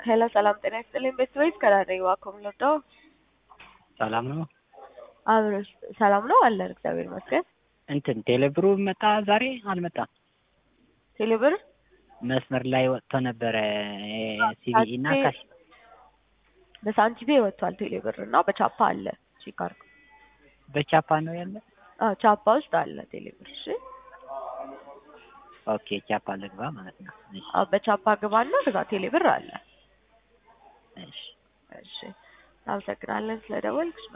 ሄሎ ሰላም ጤና ይስጥልኝ ቤተሰቦች ከዳሬ ዋኮም ለዶ ሰላም ነው። አብረሽ ሰላም ነው አለን እግዚአብሔር ይመስገን። እንትን ቴሌብሩ መጣ ዛሬ አልመጣም። ቴሌብር መስመር ላይ ወጥቶ ነበረ ሲቢኢ እና ካሽ በሳንቲሜ ወጥቷል ቴሌብር እና በቻፓ አለ ቺካር በቻፓ ነው ያለ። አዎ ቻፓ ውስጥ አለ ቴሌብር። እሺ ኦኬ ቻፓ ልግባ ማለት ነው። እሺ አዎ በቻፓ ግባና ከዛ ቴሌብር አለ። እሺ እሺ እናመሰግናለን ስለደወልክሽ።